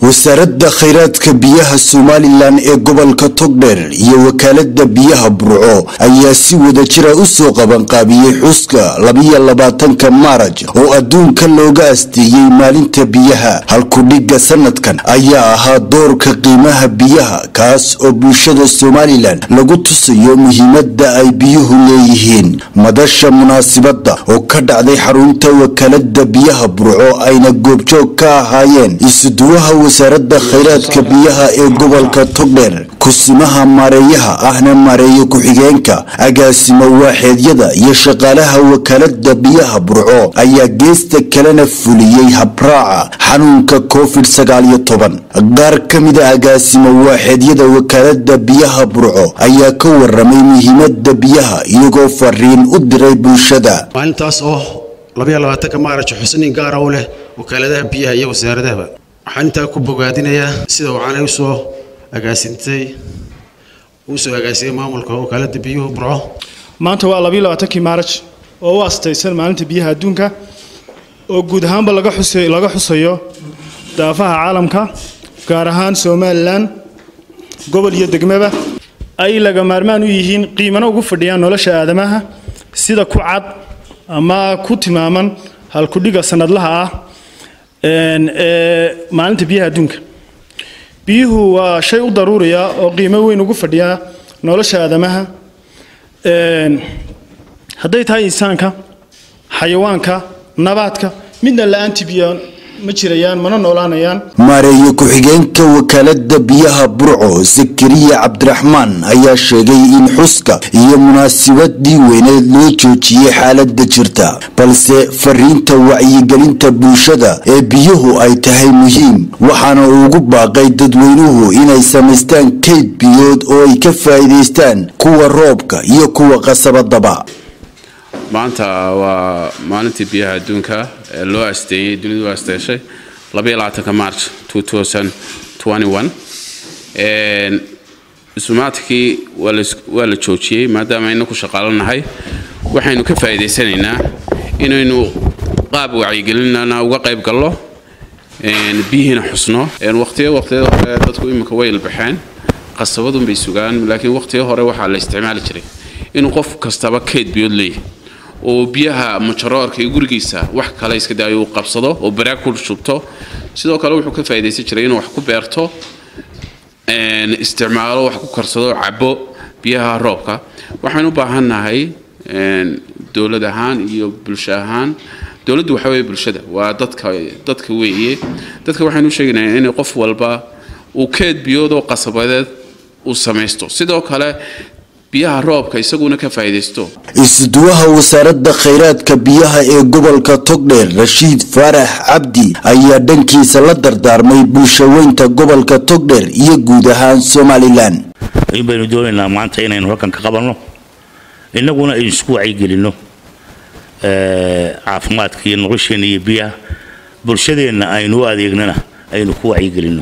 wasaaradda khayraadka biyaha somalilan ee gobolka togdheer iyo wakaalada biyaha burco ayaa si wadajira u soo qabanqaabiyey xuska labiyo labaatanka maaraj oo adduunka looga asteeyey maalinta biyaha halkudhigga sanadkan ayaa ahaa doorka qiimaha biyaha kaas oo bulshada somalilan lagu tusayo muhiimada ay biyuhu leeyihiin madasha munaasibadda oo ka dhacday xarunta wakaalada biyaha burco ayna goobjoog ka ahaayeen isuduwaha wasaaradda khayraadka biyaha ee gobolka togdheer kusimaha maareeyaha ahna maareeye ku-xigeenka agaasimo waaxeedyada iyo shaqaalaha wakaalada biyaha burco ayaa geesta kalena fuliyey habraaca xanuunka covid sagaaliyo toban qaar ka mida agaasimo waaxeedyada wakaalada biyaha burco ayaa ka waramay muhiimada biyaha iyagoo fariin u diray bulshada maalintaas oo labayo labaatanka maaraj xusniin gaara u leh wakaaladaha biyaha iyo wasaaradahaba waxaan intaa ku bogaadinayaa sida wacanay usoo agaasintay uu soo agaasimay maamulka wakaalada biyuhu burco maanta waa labayo labaatankii maaraj oo u astaysan maalinta biyaha adduunka oo guud ahaanba laga xusay laga xusayo daafaha caalamka gaar ahaan somalilan gobol iyo degmaba ay laga maarmaan u yihiin qiimana ugu fadhiyaan nolosha aadamaha sida ku cad ama ku tilmaaman halkudhiga sanadlaha ah ee maalinta biyaha adduunka biyuhu waa shay u daruuriya oo qiimo weyn ugu fadhiya nolosha aadamaha hadday tahay insaanka xayawaanka nabaadka midna la-aanti biyo ma jirayaan mana noolaanayaan maareeye ku-xigeenka wakaalada biyaha burco zakariya cabdiraxmaan ayaa sheegay in xuska iyo munaasibadii weyneed loo joojiyey xaalada jirta balse fariinta wacyigelinta bulshada ee biyuhu ay tahay muhiim waxaana ugu baaqay dadweynuhu inay samaystaan kayd biyood oo ay ka faa'iidaystaan kuwa roobka iyo kuwa qasabadaba maanta waa maalintii biyaha adduunka ee loo asteeyey dunidu asteeshay labaatanka march isumaadkii waa la joojiyey maadaama ayna ku shaqaalanahay waxaynu ka faa'iidaysanaynaa inaynu qaab wacyigelinana uga qayb gallo biyihiina xusno waqtiyo waqtiyada hore dadku iminka way ilbaxeen qasabadunbay sugaan laakiin waqtiyo hore waxaa la isticmaali jiray inuu qof kastaba keyd biyood leeyahay oo biyaha majaroorka iyo gurigiisa wax kale iska daayo uu qabsado oo baraag ku shubto sidoo kale wuxuu ka faa'iidaysan jiray inuu wax ku beerto isticmaalo wax ku karsado cabo biyaha roobka waxaan u baahannahay dowlad ahaan iyo bulsho ahaan dowladdu waxa weeye bulshada waa dadka dadka weeye dadka waxaynu sheegaynaa in qof walba uu keed biyoodoo qasabadeed uu samaysto sidoo kale biyaha roobka isaguna ka faa'iidaysto isuduwaha wasaaradda khayraadka biyaha ee gobolka togdheer rashiid faarax cabdi ayaa dhankiisa la dardaarmay bulshaweynta gobolka togdheer iyo guud ahaan somalilan in baynu doonaynaa maanta inaynu halkan ka qabanno innaguna aynu isku wacyigelinno caafimaadka iyo nolosheenna iyo biyaha bulshadeenna aynu u adeegnana aynu ku wacyigelinno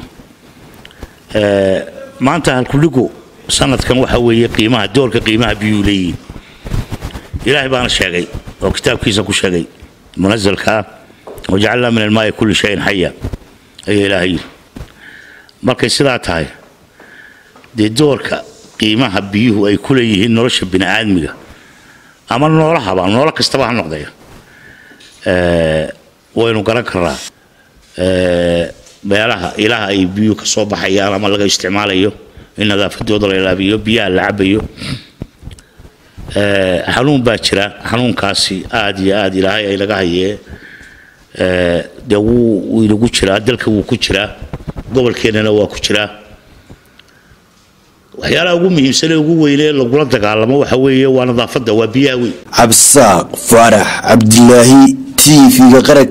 maanta halkudhigu sanadkan waxa weeye qiimaha doorka qiimaha biyuu leeyihiin ilaahay baana sheegay oo kitaabkiisa ku sheegay munazalkaa wajacalnaa min almaai kulli shayin xaya ayaa ilaahay yidhi markay sidaa tahay dee doorka qiimaha biyuhu ay ku leeyihiin nolosha bini aadmiga ama noolahaba noolo kastaba ha noqdaya waynu garan karnaa meelaha ilaha ay biyuhu ka soo baxayaan ama laga isticmaalayo in nadaafadooda la ilaabiyo biyaha la cabayo xanuun baa jira xanuunkaasi aad iyo aad ilaahay ay laga hayee dee wuu inagu jiraa dalka wuu ku jiraa gobolkeennana waa ku jiraa waxyaalaha ugu muhiimsanee ugu weynee lagula dagaalamo waxa weeye waa nadaafadda waa biyaha weyn cabsaaq faarax cabdilaahi t v-ga qaranka